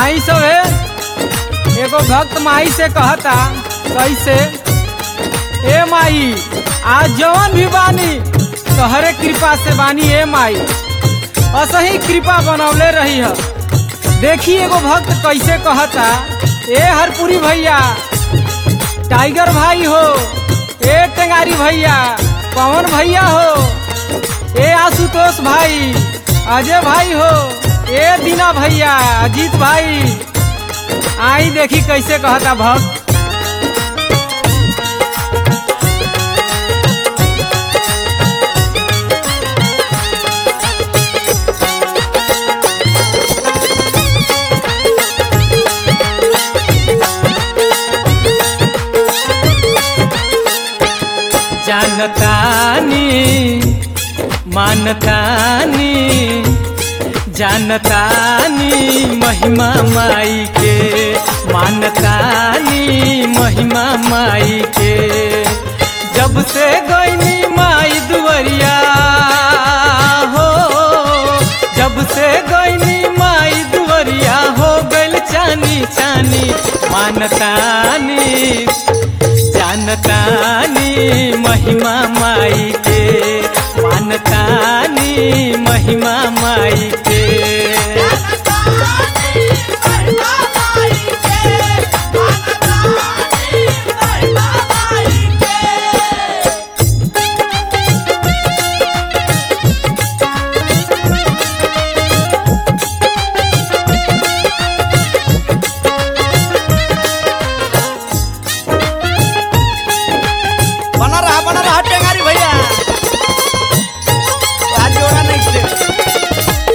आई सब है एगो भक्त माई से कहता कैसे ए माई आज जवन भी बानी तहरे कृपा से बानी ए माई असही कृपा बनौले रही है देखी एगो भक्त कैसे कहता ए हरपुरी भैया टाइगर भाई हो ए टेंगारी भैया पवन भैया हो ए आशुतोष भाई अजय भाई हो ए दीना भैया अजीत भाई आई देखी कैसे कहता भक्त जानतानी मानतानी जानतानी महिमा माई के मानतानी महिमा माई के जब से गईनी माई दुवरिया हो जब से गईनी माई दुवरिया हो गइल चानी चानी मानतानी जानतानी महिमा माई के मानतानी महिमा माई के बना रहा बना रहा टेंगारी भैया आज जोड़ा नहीं थे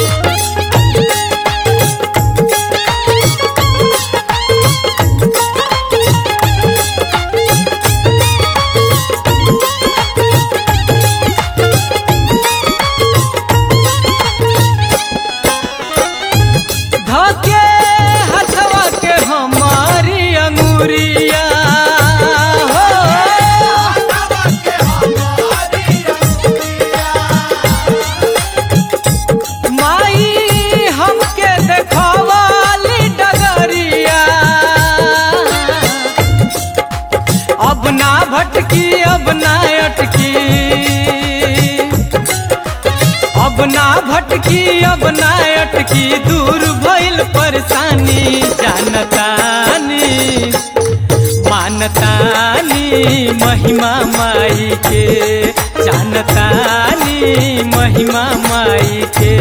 धके हथवा के हमारी अंगुरिया हो माई हमके देखवाली डगरिया अब ना भटकी अब ना अटकी अब ना भटकी अब ना अटकी दूर भइल परेशानी जानतानी मानतानी महिमा माई के जानतानी महिमा माई के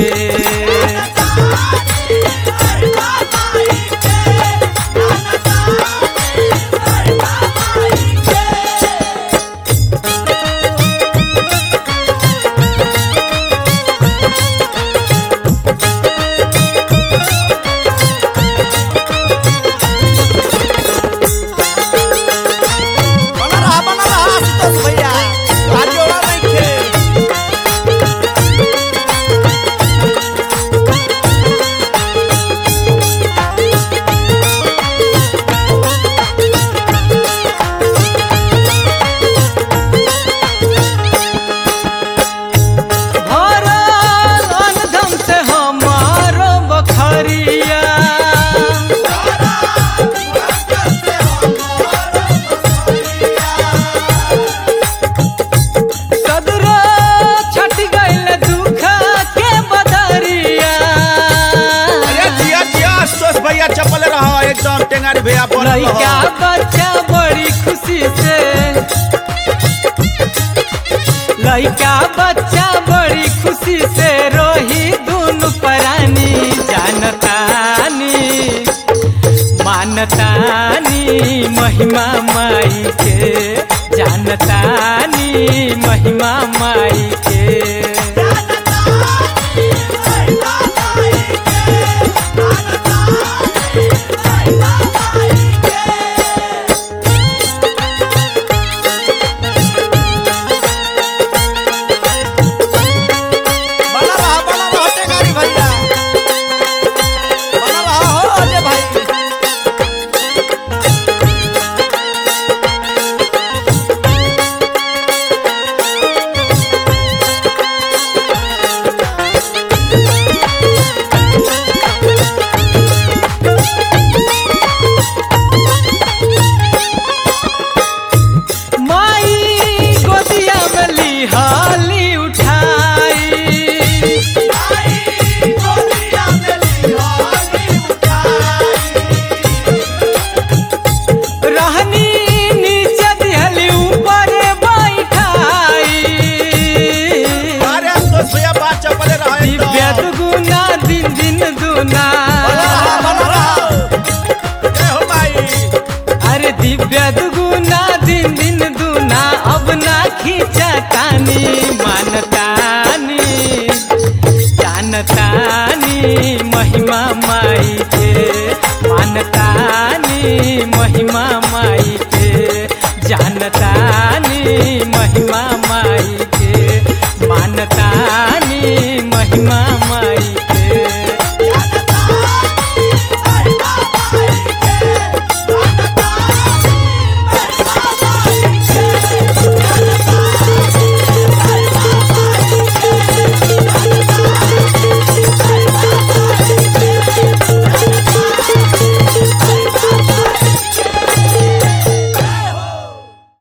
बना रहा बना रहा आशुतोष भैया आज जोड़ा नहीं थे भरल अनधम से हमारो बखरिया सदरो छट गइल दुख के बदरिया अरे जिया जिया आशुतोष भैया चपल रहा एकदम टेंगारी भैया बोल लइका बच्चा बड़ी खुशी से लइका बच्चा बड़ी खुशी से रोही दुनु परानी जानतानी मानतानी महिमा माई के जानतानी महिमा माई के बना रहा बना रहा टेंगारी भैया बना रहा हो अजय भाई दिन दूना बना रहा बना रहा जय हो माई अरे दिव्य दुगुना दिन दिन दूना अब ना खींचा तानी मान